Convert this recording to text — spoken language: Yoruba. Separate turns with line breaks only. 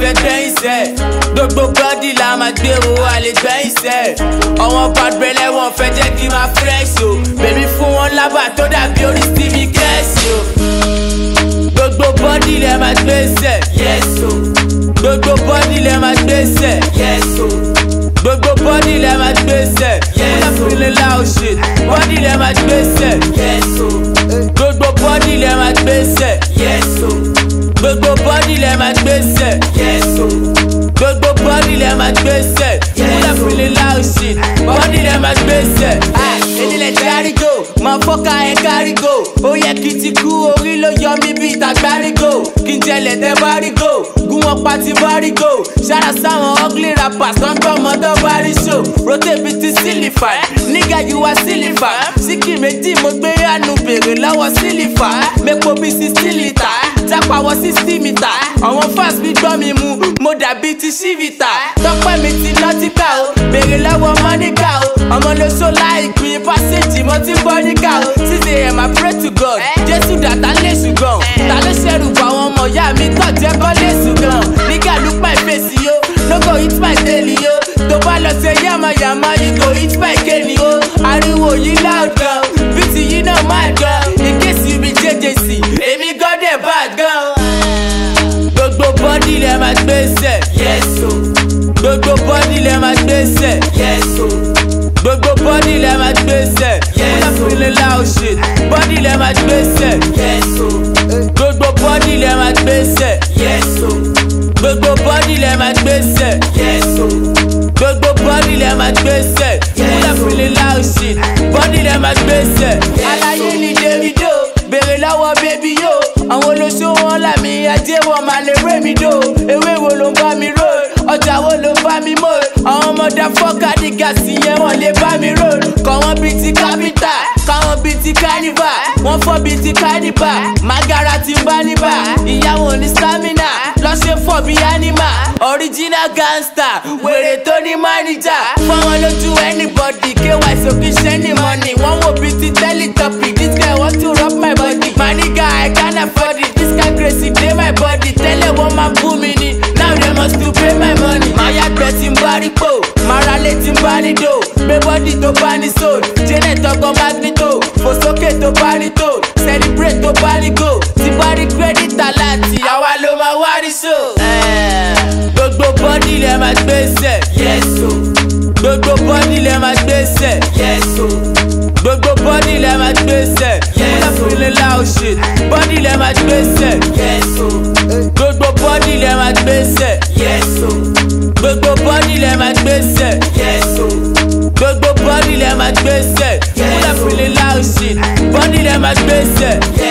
fẹ́ gbẹ́yìn sẹ́ gbogbo bọ́dì la máa gbé o àlè gbẹ́yìn sẹ́ ọ̀wọ́n bàbẹ̀lẹ̀ wọn fẹ́ jẹ́ kí n máa fresh o bèbí fún wọn lábà tó dàbí orí stevie kẹ́sì o gbogbo bọ́dì lẹ máa gbé sẹ́ yes o gbogbo bọ́dì lẹ máa gbé sẹ́ yes o gbogbo bọ́dì lẹ máa gbé sẹ́ yes o feeling loud shit bọ́dì lẹ máa gbé sẹ́ yes o gbogbo bọ́dì lẹ máa gbé sẹ́ yes o gbogbo bọ́dì lẹ máa gbé sẹ́ yes o gbogbo bọ́dì lẹ máa gbé sẹ́ yes o feeling loud shit bọ́dì lẹ máa gbé sẹ́. Enílẹ̀ tí àrígò máa fọ́ka ẹ̀ kárígò ó yẹ kí ti kú orí ló yọ mí bí ìtàgbárígò kí n jẹlẹ̀ tẹ́ bárígò gún wọn pa ti bárígò ṣára sáwọn ugly rappers tó ń gbọ́ ọmọdé bárí show rotate bíi ti sílífà nígà yìí wá sílífà síkì méjì mo gbé àánú bèrè lọ́wọ́ sílífà mẹ́pọ̀ bíi sixty litre jápa wọ sixty metre àwọn fans mi gbọ́ mi mu mo dàbí ti ṣífìtà tọ́pẹ́ mi ti nọ́tíkà o bèrè lọ́wọ́ mọ́níkà o ọmọ ló ṣó láìpín pásíjì mo ti bọ́ níkà o six am I pray to God jésù dàtà lè ṣùgbọ́n ta ló ṣẹ̀rù bọ̀ àwọn ọmọ ìyá mi tọ̀ jẹ́ bọ́ lè ṣùgbọ́n nígà look my face yo no go hit my daily yo tó bá lọ ṣe yàmàyàmà you go hit my kéènì o ariwo yìí loud gan bíìtì yìí náà máa gan in case you be jjc èmi gan dẹ̀ bad gan. gbogbo bọ́dì lẹ máa gbé sẹ̀ yes o gbogbo bọ́dì lẹ máa gbé sẹ̀ yes o gbogbo bọ́dì lẹ máa gbé sẹ̀ yes o feeling loud shit bọ́dì lẹ máa gbé sẹ̀ yes o gbogbo bọ́dì lẹ máa gbé sẹ̀ yes o gbogbo bọ́dì lẹ máa gbé sẹ̀ yes o gbogbo bọ́dì lẹ máa gbé sẹ̀ yes o feeling loud shit bọ́dì lẹ máa gbé sẹ̀. aláyé ni davido béèrè lọ́wọ́ bébí yó àwọn olóṣó wọn làmì ajé wọn máa lè ré mi dò ewé wo ló ń bá mi rò ọjà wo ló ń bá mi mò àwọn ọmọdé fọ́ọ̀kà ní gàsì yẹn wọ́n lè bá mi rò kọ́ wọn bíi ti kápítà káwọn bíi ti kánífà wọ́n fọ́ bíi ti kánífà magara ti ń bá níbà ìyàwó ní stamina lọ́sẹ̀ fọ́ bíi anima original gangster wèrè tó ní mánìjà fọwọ́n lójú anybody ky sókè ṣẹ́ni money wọ́n wò bíi ti teletubby this guy want to rub my body my nigga I can't afford it this guy crazy dey my body tẹ́lẹ̀ wọ́n máa bú mi ni now they must to pay my money. máa yàgbẹ́ tí ń bá rí pò máa ra lé tí ń bá ní dò gbé bọ́dì tó bá ní soul janet ọkọ̀ magnito fò sókè tó bá ní tò celebrate tó bá ní go tí bá rí credit aláàtì àwa ló máa wá rí so. gbogbo bọ́dì lẹ máa gbé sẹ̀ yes o gbogbo bọ́dì lẹ máa gbé sẹ̀ yes o gbogbo bọ́dì lẹ máa gbé sẹ̀ yes o feeling loud shit bọ́dì lẹ máa gbé sẹ̀ yes o gbogbo bọ́dì lẹ máa gbé sẹ̀ yes o gbogbo bọ́dì lẹ máa gbé sẹ̀ yes o gbogbo bọ́dì lẹ máa gbé sẹ̀ yes o feeling loud shit bọ́dì lẹ máa gbé sẹ̀